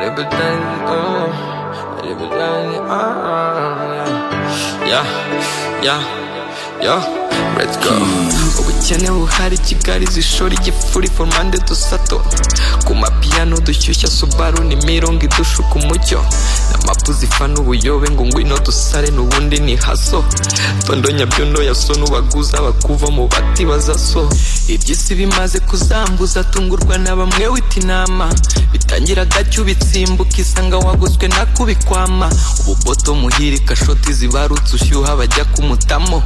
everything, uh, everything, uh, yeah, yeah, yeah, let's go. ubukene buhari kigali zishora igifuri formande dusato ku mapiyano dushyushya subaru ni mirongo idushuka umucyo n'amapu zifana ubuyobe ngo ngwino dusare n'ubundi ni haso tondo nyabyondo yaso n'ubaguza bakuva mu bati bazaso iby'isi bimaze kuzambuza tungurwa na bamwe wita inama bitangira gacyo ubitsimbuka isanga waguzwe nakubikwama ububoto muhiri kashoti zibarutse ushyuha bajya kumutamo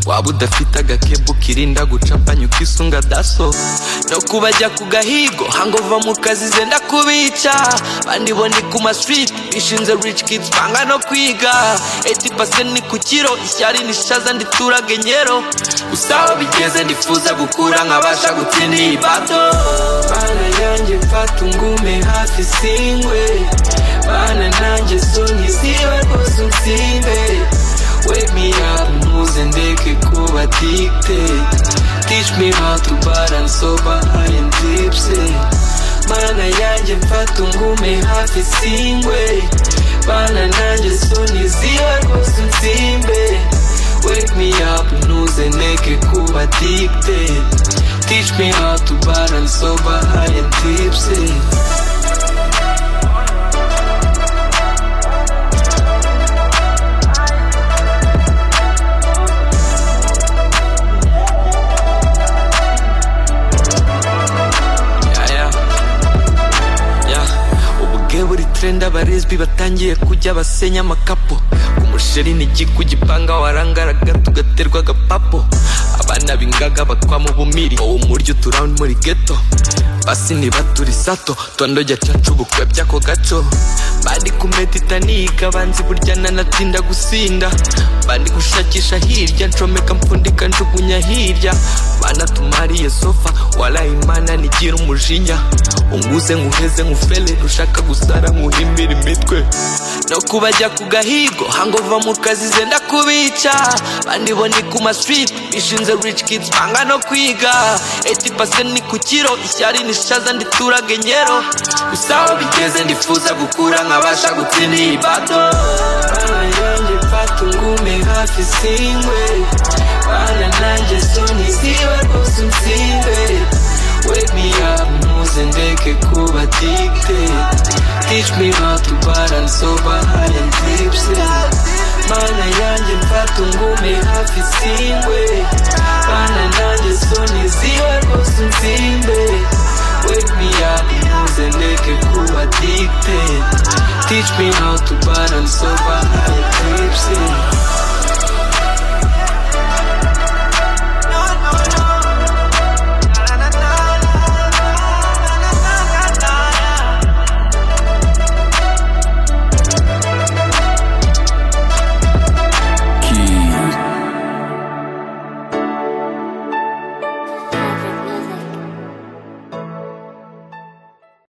waba udafite agakebu kirinda gucapanya ukisunga daso no kubajya ku gahigo hangova mu kazi zenda kubica bandi bo ni ku maswiti bishinze rich kids banga no kwiga 80% ni ku kiro ishyari nishaza nditurage nyero gusa aho bigeze ndifuza gukura nkabasha gutsinda iyi bato bana yanjye mfata ungume hafi singwe bana nanjye sonye ziba rwose unsinde Wake me up, muze ndeke kuba addicted Teach me how to balance sober, high and tipsy Mana yanjye mfata ungume hafi singwe Bana nanjye soni ziba rwose unsimbe Wake me up, nuze ndeke kuba addicted Teach me how to balance sober, high and tipsy Yeah, yeah. Yeah. ubwe buri trend abaresbi batangiye kujya basenya amakapo ku musheri n'igi ku gipanga warangaraga tugaterwa agapapo abana b'ingaga batwa mu bumiri wowe umuryo turawundi muri geto basi nibaturi sato twandoja cacu bukwe by'ako gaco bandi kumeditanika banzi buryana natinda gusinda bandi gushakisha hirya ncomeka mpfundika njugunya hirya banatumariye sofa wala imana nigira umujinya unguze nkuheze nkufele rushaka gusara nkuhimbira imitwe no kubajya ku gahigo hangova mu kazi zenda kubica bandi bo ni ku maswiti bishinze rich kids banga no kwiga 80% ni ku kiro ishyari nishaza nditurage nyero gusa aho bigeze ndifuza gukura nkabasha gutsinda iyi bato bana yanjye mfata ungume hafi singwe bana nanjye soni ziba rwose unsinde Wake me up, muze ndeke kuba addicted Teach me how to balance sober, high and tipsy Mana yanjye mfata ungume hafi singwe Bana nanjye soni ziba rwose unsimbe Wake me up, muze ndeke kuba addicted Teach me how to balance sober, high and tipsy